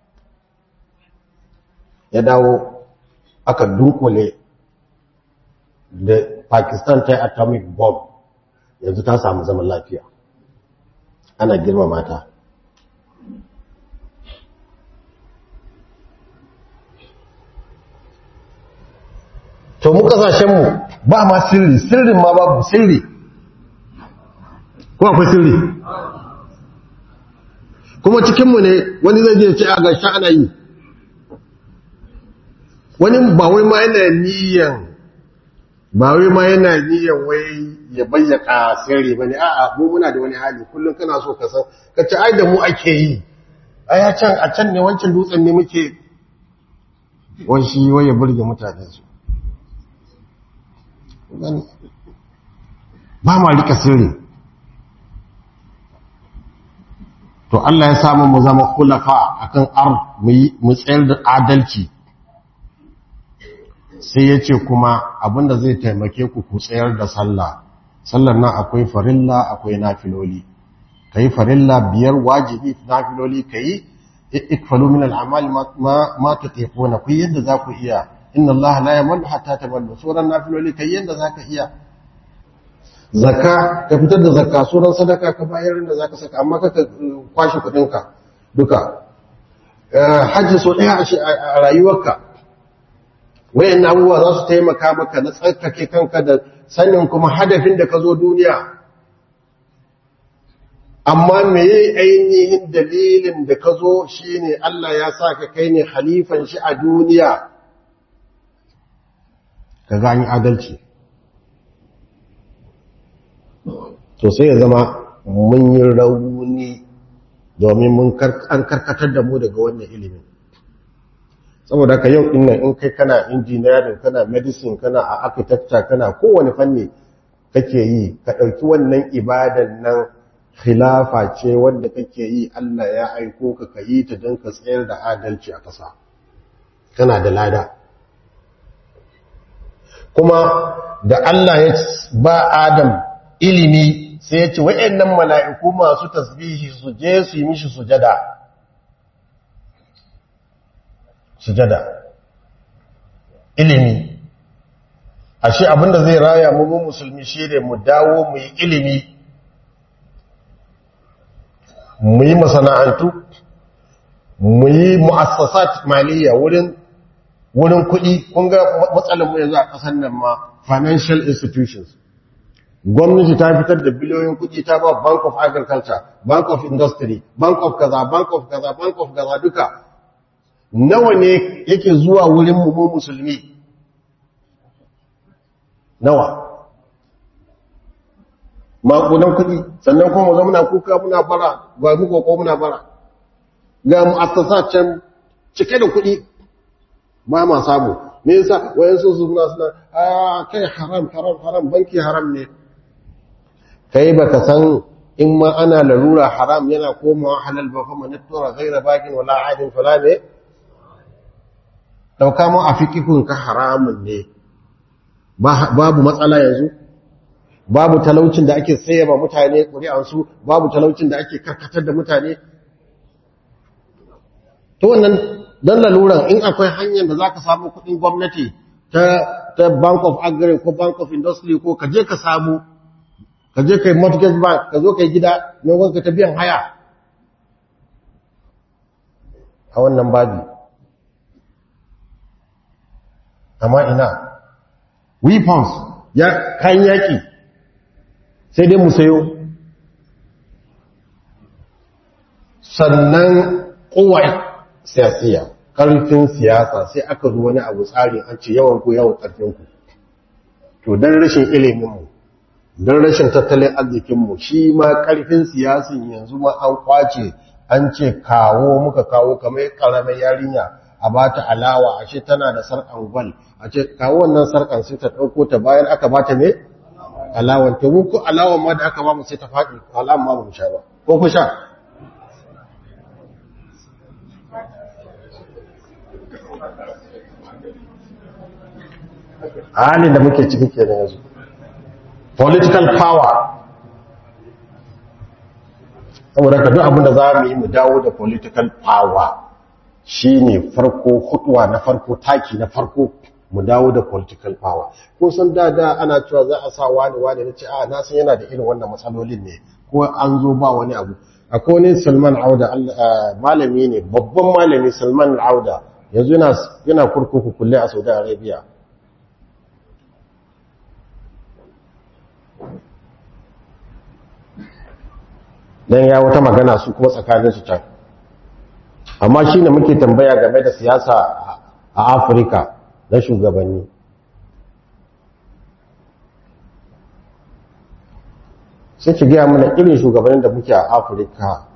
ya dawo aka dunkule da pakistan ta yi atomic bomb yanzu ta samu zaman lafiya ana girma mata to mu kasashenmu ba ma sirri sirrin ma babu sirri ko akwai sirri kuma cikinmu ne wani zai je ce a gashi ana yi wani ba wai ma yana niyan ba wai ma yana niyan wai ya bayyaka sirri ba ne a'a mu muna da wani hali kullum kana so ka san ka ci ai da mu ake yi a ya can a can ne wancan dutsen ne muke wani shi wai ya burge mutane su ba ma rika sirri to Allah ya samu mu zama khulafa akan ar mu tsayar da adalci sai ya ce kuma abinda zai taimake ku ku tsayar da sallah sallar nan akwai farilla akwai nafiloli kai farilla biyar wajibi nafiloli kai ikfalu min al'amali ma ma tutiquna ku yadda za ku iya inna Allah la yamallu hatta tamallu suran nafiloli kai yadda za ka iya zakka ka fitar da zakka suran sadaka ka bayar da zaka saka amma ka kwashi kudin ka duka hajji so daya a rayuwarka wayan abubuwa za su taimaka maka na tsarkake kanka da sanin kuma hadafin da ka zo duniya amma meye ainihin dalilin da ka zo shi ne Allah ya sa ka kai ne halifan shi a duniya ka gani adalci to sai ya zama mun yi rauni domin mun an karkatar da mu daga wannan ilimin saboda ka yau dinnan in kai kana engineering kana medicine kana a architecture kana kowane fanni kake yi ka ɗauki wannan ibadan nan khilafa ce wanda kake yi Allah ya aiko ka ka yi ta don ka tsayar da adalci a ƙasa kana da lada kuma da Allah ya ba Adam ilimi sai ya ce wa'annan mala'iku masu tasbihi su je su yi mishi sujada sujada ilimi ashe abinda zai raya mu mu musulmi shi ne mu dawo mu yi ilimi mu yi masana'antu mu yi mu'assasat maliya wurin wurin kuɗi kun ga matsalar mu yanzu a ƙasar nan ma financial institutions gwamnati ta fitar da biliyoyin kuɗi ta ba bank of agriculture bank of industry bank of kaza bank of kaza bank of kaza duka nawa ne yake zuwa wurin mu musulmi nawa makudan kuɗi sannan kuma zama muna kuka muna bara ga mu koko muna bara ga mu asasa can cike da kuɗi ba ma samu me yasa wayan su suna suna a kai haram haram haram banki haram ne kai baka san in ma ana larura haram yana komawa halal ba fa man tura ghaira bakin wala adin fala ne dauka mu a fikihun ka haramun ne babu matsala yanzu babu talaucin da ake sayaba mutane ƙuri'ansu babu talaucin da ake karkatar da mutane to wannan don laluran in akwai hanyar da za ka samu kuɗin gwamnati ta bank of agri ko bank of industry ko ka je ka samu ka je ka yi mortgage bank ka zo ka yi gida mai ka ta biyan haya a wannan babi amma ina weapons ya kayan yaƙi sai dai mu sayo sannan kowai siyasiya ƙarfin siyasa sai aka zo wani abu tsarin an ce yawan ku yawan ƙarfinku to don rashin iliminmu don rashin tattalin arzikinmu shi ma ƙarfin siyasin yanzu ma an kwace an ce kawo muka kawo kamar ƙaramin yarinya a ba ta alawa a ce tana da sarƙan gwal a ce kawo wannan sarƙan sai ta ɗauko ta bayan aka ba ta ne alawan to ko alawan ma da aka ba mu sai ta faɗi alawan ma ba mu sha ba ko ku sha halin da muke ciki kenan yanzu political power saboda ka duk abinda za mu yi mu dawo da political power shine farko hutuwa na farko taki na farko mu dawo da political power ko san da da ana cewa za a sa wani wani na ce a na san yana da irin wannan matsalolin ne ko an zo ba wani abu akwai wani Salman Auda malami ne babban malami Salman Auda yanzu yana yana kurkuku kulle a Saudi Arabia dan ya wata magana su kuma tsakanin su can amma shine muke tambaya game da siyasa a Afirka na shugabanni sai ki gaya mana irin shugabannin da muke a afirka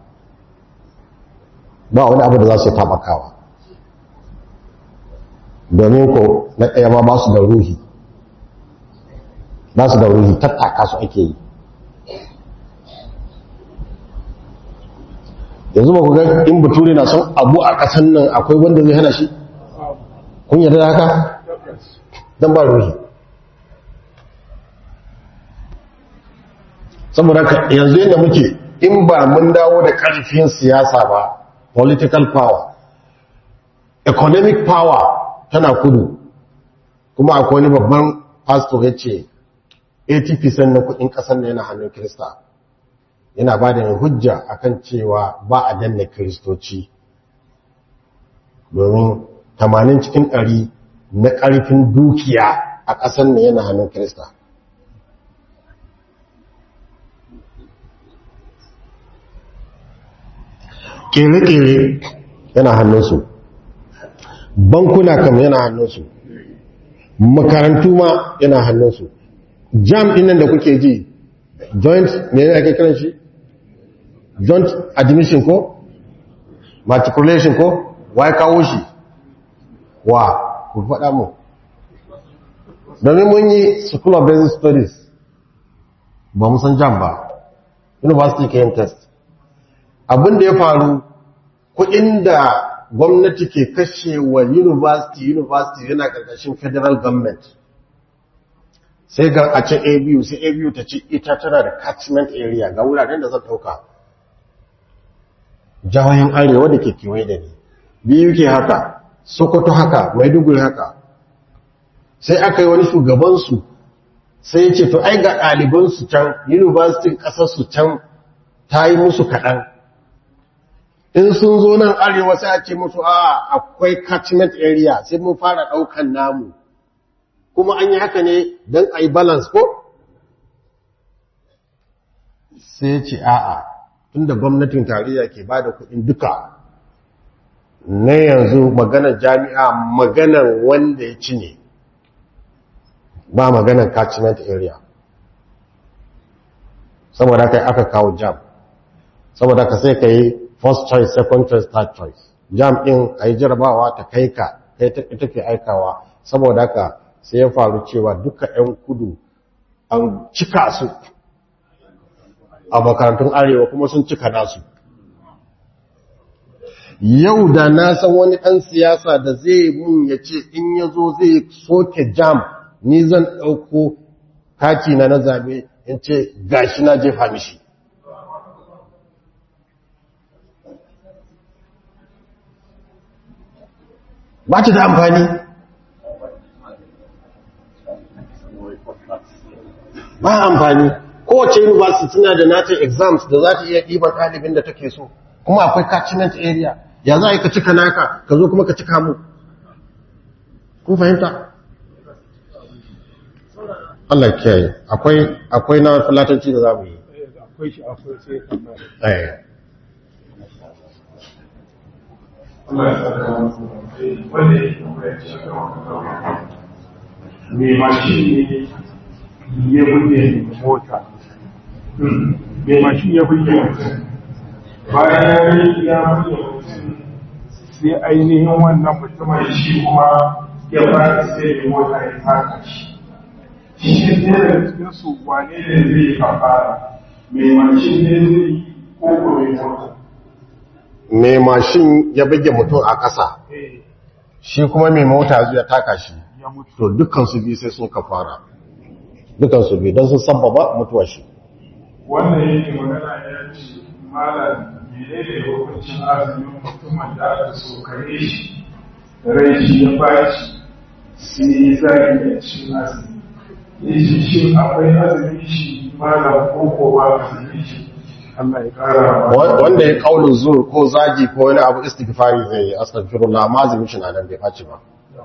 ba wani abu da za su tabakawa domin ko na ɗaya ma ba su da ruhi ba su da ruhi tattaka su ake yi yanzu ba ku ga in bature na son abu a ƙasan nan akwai wanda zai hana shi kun yarda da haka don ba ruhi saboda yanzu yadda muke in ba mun dawo da ƙarfin siyasa ba political power economic power tana kudu kuma akwai wani babban pastor ya ce 80% na kudin ƙasar yana hannun kirista yana ba da hujja akan cewa ba a danna kiristoci domin 80 cikin 100 na ƙarfin dukiya a ƙasar ne yana hannun kirista kere-kere yana hannunsu bankuna kam yana hannunsu makarantu ma yana hannunsu jam ɗinnan da kuke ji joint ne yana kai kiran shi joint admission ko matriculation ko wai kawo shi wa ku faɗa mu domin mun yi school of basic studies ba mu san jam ba university ke yin test abin da ya faru kudin da gwamnati ke kashe wa university university yana karkashin federal government sai ga a ce abu sai abu ta ce ita tana da catchment area ga wuraren da zan dauka jawayen arewa da ke kewaye da ni biyu ke haka sokoto haka maiduguri haka sai aka yi wani shugabansu sai ya ce to ai ga ɗalibansu can university ƙasarsu can ta yi musu kaɗan in sun zo nan arewa sai a ce musu a akwai catchment area sai mun fara ɗaukan namu kuma an yi haka ne don a yi balance ko? sai ce a'a tunda gwamnatin tarayya ke ba da kuɗin duka na yanzu maganar jami'a maganar wanda ya ci ne ba maganar catchment area saboda kai aka kawo jam saboda ka sai ka yi first choice second choice third choice jam din a yi jarabawa ta kai ka kai ita ke aikawa saboda haka sai ya faru cewa duka 'yan kudu an cika su a makarantun arewa kuma sun cika nasu yau da na san wani ɗan siyasa da zai mun ya ce in ya zo zai soke jam ni zan ɗauko kati na na zabe in ce gashi na jefa mishi ba ta da amfani ba amfani kowace university tana da nata exams da za ta iya ɗiban ɗalibin da take so kuma akwai catchment area ya za a yi ka cika naka ka zo kuma ka cika mu kun fahimta Allah kiyaye akwai akwai na fulatanci da za mu yi akwai shi akwai sai tambaya eh Allah ya saka wanda ya tambaya shi me mashin ne ya buge mota me mashi ya buge mutum bayan ya buge mutum sai ainihin wannan mutumin mai shi kuma ya fara sai da mota ya taka shi shi ne da cikin su wane ne zai yi kafara mai mashin ne zai yi ko ko mai mota mai mashin ya bige mutum a ƙasa ne shi kuma mai mota zuwa taka shi ya mutu to dukkan su biyu sai sun kafara dukansu biyu don sun sabbaba mutuwar shi wannan yake magana ya ce malam mene ne hukuncin azumin mutumin da aka sokare shi rai shi ya baci sai ya zagi ya cin azumi ya ce shi akwai azumin shi malam ko ko ba azumin shi Allah ya kara Wa- wanda ya kaulin zur ko zagi ko wani abu istighfari zai yi astaghfirullah amma azumin shi na nan bai faci ba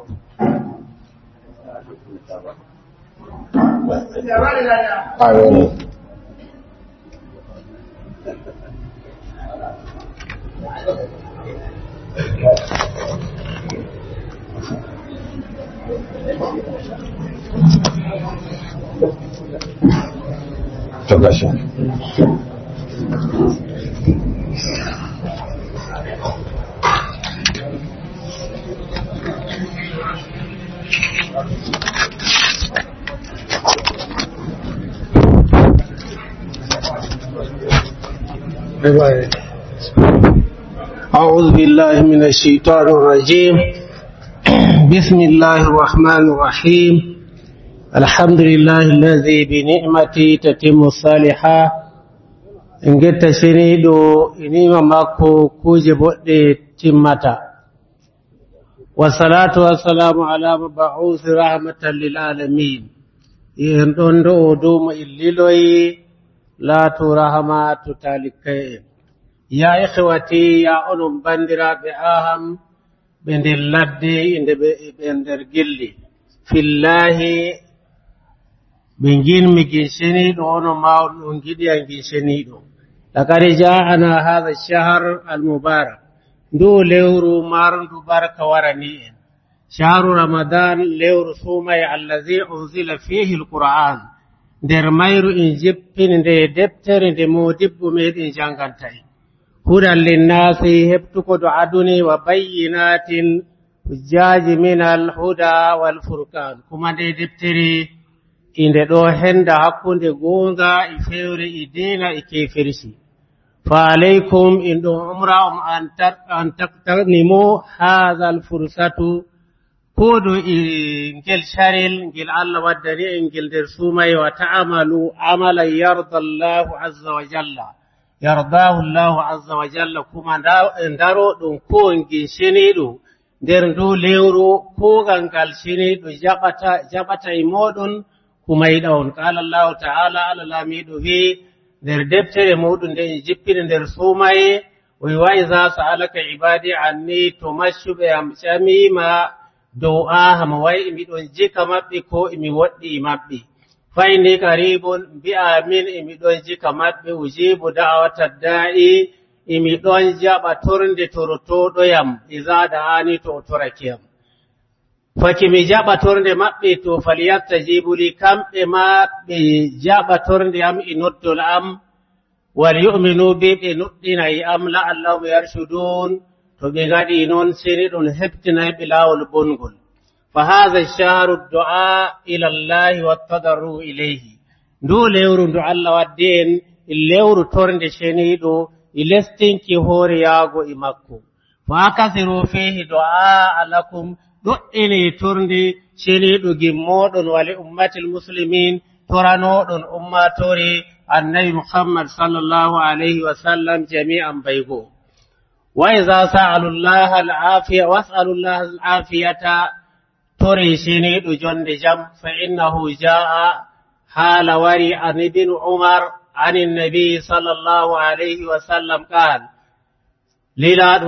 amin to gashi أعوذ بالله من الشيطان الرجيم بسم الله الرحمن الرحيم الحمد لله الذي بنعمته تتم الصالحات in getta seniɗo inima makko kuje boɗɗe timmata wassalatu wassalamu ala mabauthi rahmatan lil alamin en ɗon ɗo o duma illiloyi laatu rahmatu talikai en ya ihwati ya onon bandiraɓe aham ɓe nder ladde inde ɓe ɓe nder gilli fillahi ɓe ginmi ginsheniɗo ono ma on giɗiyan ginsheniɗo لقد جاءنا هذا الشهر المبارك دو ليورو مارندو بارك ورنيئن شهر رمضان ليورو سومي الذي أنزل فيه القرآن nder mayru in jippini nde deftere nde modibbo meɗen jangantayi hudan linnasi heɓtuko do aduni wa bayyinatin hujjaji min alhuda walfurkan kuma nde deftere inde ɗo henda hakkunde goonga e fewre e dina e kefirci فعليكم إن عمر أن تغتنموا هذا الفرصة كودو إنجل شارل إنجل الله ودني إنجل درسومي وتعملوا عملا يرضى الله عز وجل يرضاه الله عز وجل كما ندارو دون كو إنجل شنيدو nder ndu lewru kuugal ngal siniɗo jaɓata jaɓata e moɗon kuma yiɗa on qala allahu ta'ala allah laamiɗo wii nder deftere muɗum nde en jippini nder suumaye o wi wa iza sa'alaka ibadi anni to maccuɓe am ƴamima dow aha mo wayi imiɗon jika maɓɓe ko imi woɗɗi e maɓɓe fa inni karibun mbi'a min imiɗon jika maɓɓe ujibu da'awata da'i imiɗon jaɓa torde torotoɗoyam iza da'ani to o torakiyam faki mi jaɓa torde maɓɓe to falyastajibu li kamɓe ma ɓe jaɓa torde am e noddol am wal yu'minu bi ɓe nuɗɗina e am la'allahum yarshudun to ɓe ngaɗi noon seni ɗum heɓtinay ɓe laawol bongol fa hadha shahru du'a ila allahi wattadarru ilayhi ndu lewru ndu allah waddi en e lewru torde ceniɗo e lestinki hoore yaago e makko fa akasiru fihi du'a alakum ɗoɗɗini torde ceniɗo gimmoɗon wali ummatil muslimin toranoɗon ummatore annabi muhammad sallallahu alayhi wa sallam jami'an baygo wa iza sa'alu llaha al'afiya was'alu llaha al'afiyata tore ceniɗo jonde jam fa innahu ja'a hala wari an ibn umar عن النبي صلى الله عليه وسلم قال للا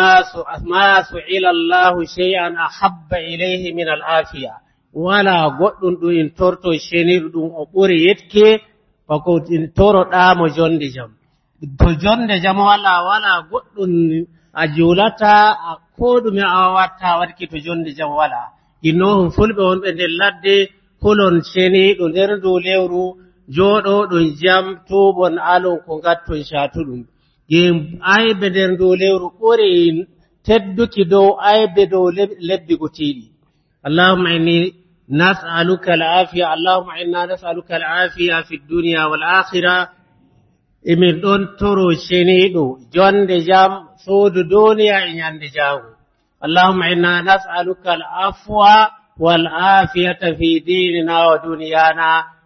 ما سئل الله شيئا أحب إليه من العافية ولا قد إن ترتو شنير دون أقوري يتكي فقد إن ترو دام جند جم to jonde jam wala wala goɗɗum a julata a koɗume a watta waɗki to jonde jam wala innohum fulɓe wonɓe nder ladde kulon ceniɗo nder dow lewru jooɗoɗon jam tuubon alon ko ngatton catuɗum gim aybe nder dow lewru ɓuri tedduki dow aybe dow lebbi gotiɗi allahumma inni nas'aluka al'afiya allahumma inna nas'aluka al'afiya fi dunya wal akhirah emin ɗon toro ceniɗo jonde jam suudu duniya e ñande jango allahumma inna nas'aluka al'afwa wal afiyata fi dinina wa duniyana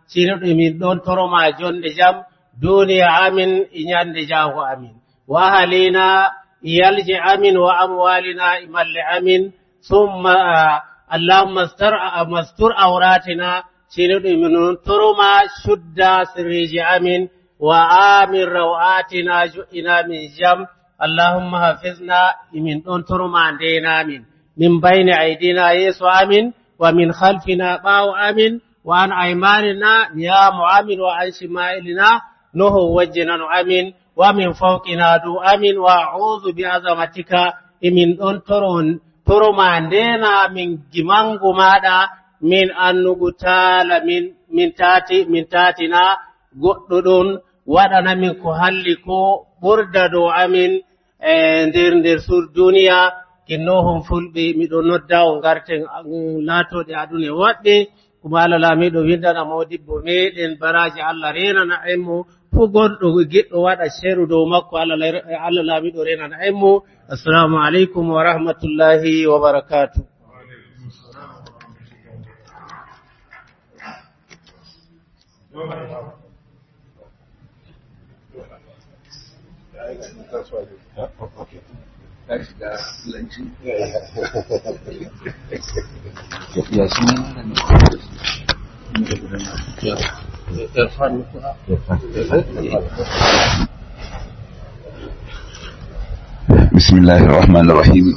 sino min ɗon toroma jonde jam duniya amin e ñande jaago amin wa ahalina yalje amin wa amwalina e malle amin summa allahumma mastur auratina sino min toroma shudda sirriji amin wa amin rawatina jo'ina min jam allahumma hafizna min ɗon toroma ndenamin min bayni aidina yeeso amin wa min khalfina ɓaawo amin wa an aymanina niyamo amin wa an shimailina noho wajjinano amin wa min fawqina du amin wa a'udhu bi azamatika emin ɗon toron toroma ndena min gimangu maɗa min annugu taala min min tati min tatina goɗɗo ɗon waɗanamin ko halli ko ɓurda dow amin e nder nder sur duniya kinnohon fulɓe miɗo nodda o garten laatoɗe adune waɗɗe kuma allah laamiɗo windana modibbo meɗen baraji allah renana en mo fuu gonɗo giɗɗo waɗa sheru dow makko allah laamiɗo renana en mo assalamu aleykum wa rahmatullahi wa barakatu ya suna بسم الله الرحمن الرحيم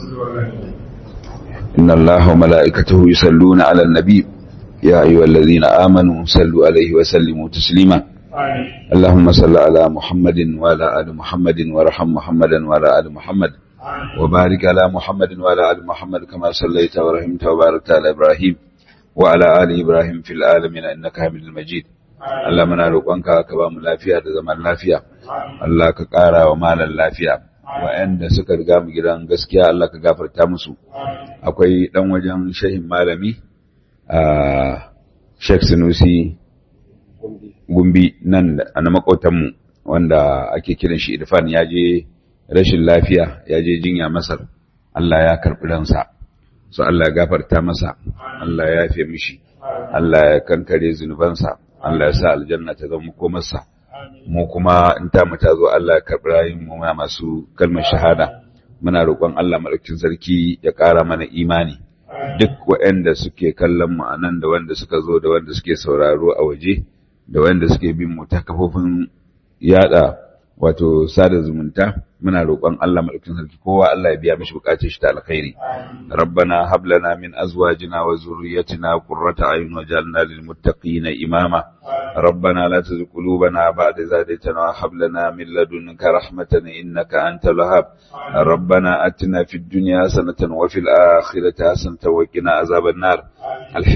إن الله وملائكته يصلون على النبي يا أيها الذين آمنوا صلوا عليه وسلموا تسليما اللهم صل على محمد وعلى آل محمد وارحم محمدا وعلى آل محمد وبارك على محمد وعلى آل محمد كما صليت ورحمت وباركت على إبراهيم وعلى آل إبراهيم في العالمين إنك حميد مجيد Allah muna roƙonka ka ba mu lafiya da zaman lafiya Allah ka ƙara wa malan lafiya wa'anda suka riga mu gidan gaskiya Allah ka gafarta musu akwai dan wajen shehin malami a Sheikh Sunusi Gumbi nan na makotanmu wanda ake kiran shi Irfan ya je rashin lafiya ya je jinya Masar Allah ya karɓi ransa so Allah ya gafarta masa Allah ya yafe mishi Allah ya kankare zunubansa Allah ya sa aljanna ta zama komarsa mu kuma in ta mu ta zo Allah ya karɓi rayun mu muna masu kalmar shahada muna roƙon Allah madaukakin sarki ya ƙara mana imani duk waɗanda suke kallon mu anan da wanda suka zo da wanda suke sauraro a waje da wanda suke bin mu ta kafofin yada wato sada zumunta muna roƙon Allah madaukakin sarki kowa Allah ya biya mishi bukatun shi ta alkhairi rabbana hab lana min azwajina wa zurriyyatina qurrata a'yun waj'alna lil muttaqina imama rabbana la tuzigh qulubana ba'da idh hadaytana wa hab lana min ladunka rahmatan innaka antal wahhab rabbana atina fid dunya hasanatan wa fil akhirati hasanatan wa qina azaban nar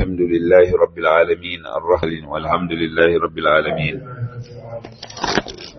alhamdulillahi rabbil alamin arrahim walhamdulillahi rabbil alamin